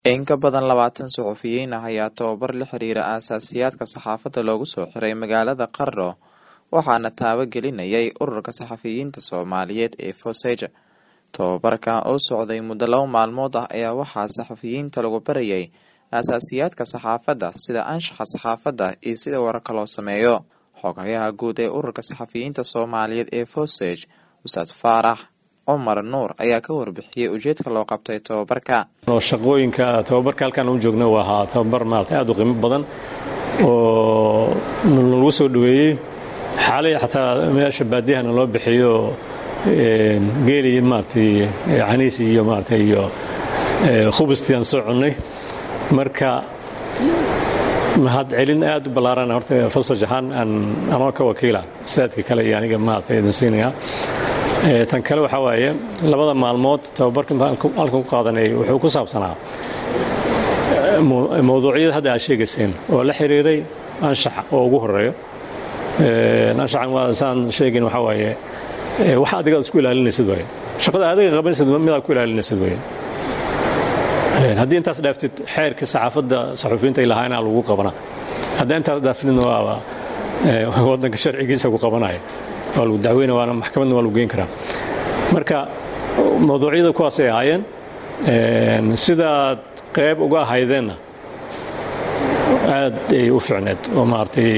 In ka badan labaatan suxufiyiin ah ayaa tababar la xiriira aasaasiyaadka saxaafadda loogu soo xiray magaalada Qardho waxaana taabagelinayay ururka saxafiyiinta Soomaaliyeed ee Foseja. Tababarkan oo socday muddo laba maalmood ah ayaa waxaa saxafiyiinta lagu barayay aasaasiyaadka saxaafadda sida anshaxa saxaafadda iyo sida wararka loo sameeyo. Xogayaha guud ee ururka saxafiyiinta Soomaaliyeed ee Fosej Ustaad Faarax cumar nuur ayaa ka warbixiyey ujeedka loo qabtay tababarka shaqooyinka tababarka halkaan u joogna waa ahaa tababar maarata aad u qiimo badan oo lagu soo dhoweeyey xaalay xataa meesha baadiyahana loo bixiyo geeli maaratay caniisi iyo maarata iyo khubustii aan soo cunnay marka mahad celin aad u ballaarana horta fasaj ahaan aan anoo ka wakiila saadka kale iyo aniga maarata idin siinayaa tan kale waxaa waaye labada maalmood tababarka halkan ku qaadanay wuxuu ku saabsanaa mawduucyada hadda aad sheegayseen oo la xiriiray anshaxa oo ugu horeeyo anshaxan waa saan sheegayn waxaa waaye waxa adigaad isku ilaalinaysid waaye shaqada adiga qabanaysid midaad ku ilaalinaysid waaye haddii intaas dhaaftid xeerka saxaafadda saxufiyiinta ay lahaa inaa lagu qabana haddaa intaas dhaaftidna waaba waddanka sharcigiisa ku qabanaya waa lagu dacweyna waana maxkamadna waa lagu geyn karaa marka mawduucyada kuwaasay ahaayeen sidaad qayb uga ahaydeenna aad ay u ficneed oo maaragtay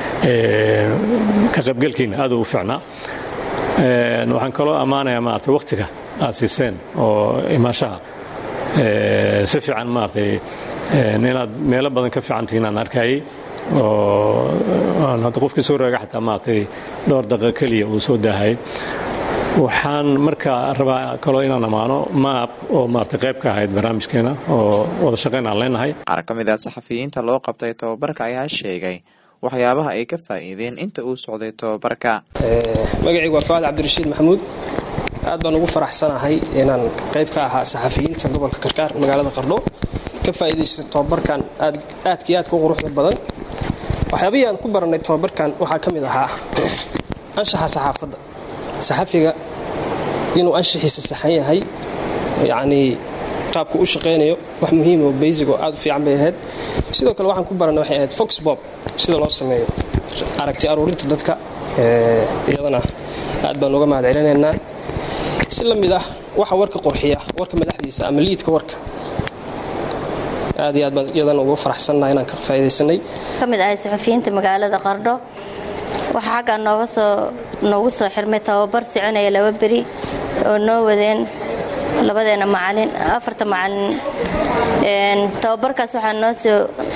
ka qaybgelkiina aad u ficnaa waxaan kaloo ammaanayaa maaragtay wakhtiga aad siiseen oo imaashaha si fiican maaragtay inaad meelo badan ka fiicantihiin aan arkayay oo hadda qofkii soo raaga xataa maaragtay dhowr daqiiqo keliya uu soo daahayay waxaan marka rabaa kaloo inaan ammaano maab oo maaragtay qayb ka ahayd barnaamijkeena oo wada shaqayn aan leenahay qaar ka mid ah saxafiyiinta loo qabtay tababarka ayaa sheegay waxyaabaha ay ka faa'iideen inta uu socday tababarka magacaygu waa faad cabdirashiid maxamuud aad baan ugu faraxsanahay inaan qayb ka ahaa saxafiyiinta gobolka karkaar magaalada qardho ka faa'iidaysta tababarkan aadkii aadka u quruxda badan waxyaabihii aan ku barannay tababarkan waxaa ka mid ahaa anshaxa saxaafadda saxafiga inuu anshaxiisa saxan yahay yacnii qaabku u shaqaynayo wax muhiima oo baysig oo aad u fiican bay ahayd sidoo kale waxaan ku barannay waxay ahayd fox bob sida loo sameeyo aragti aruurinta dadka iyadana aad baan uga mahad celinaynaa si la mid ah waxa warka qurxiya warka madaxdiisa ama liidka warka aad iyo aad baan iyadan ugu faraxsannaha inaan ka faa'idaysanay ka mid ahay suxufiyiinta magaalada qardho waxaa xaggaa nooga soo noogu soo xirmay tababar soconaya laba beri oo noo wadeen labadeena macalin afarta macalin tababarkaas waxaa noo soo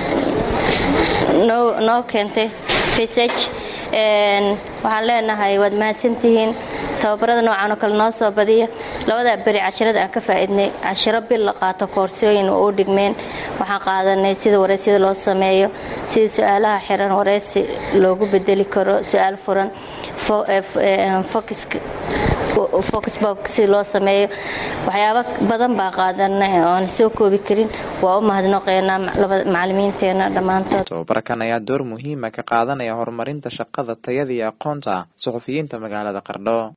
noo noo keentay resarch waxaan leenahay waad mahadsantihiin tababarada noocan oo kale noo soo badiya labadaa beri cashirada aan ka faa'iidnay cashiro bil la qaato koorsooyin oo u dhigmeen waxaan qaadanay sida wareysyada loo sameeyo sida su-aalaha xiran wareysi loogu bedeli karo su-aal furan foxbobka sida loo sameeyo waxyaabo badan baan qaadanay oon soo koobi karin waa u mahadnaqeynaa macalimiinteena dhammaantood tababarkan ayaa door muhiima ka qaadanaya horumarinta shaqada tayada iyo aqoonta suxufiyiinta magaalada qardho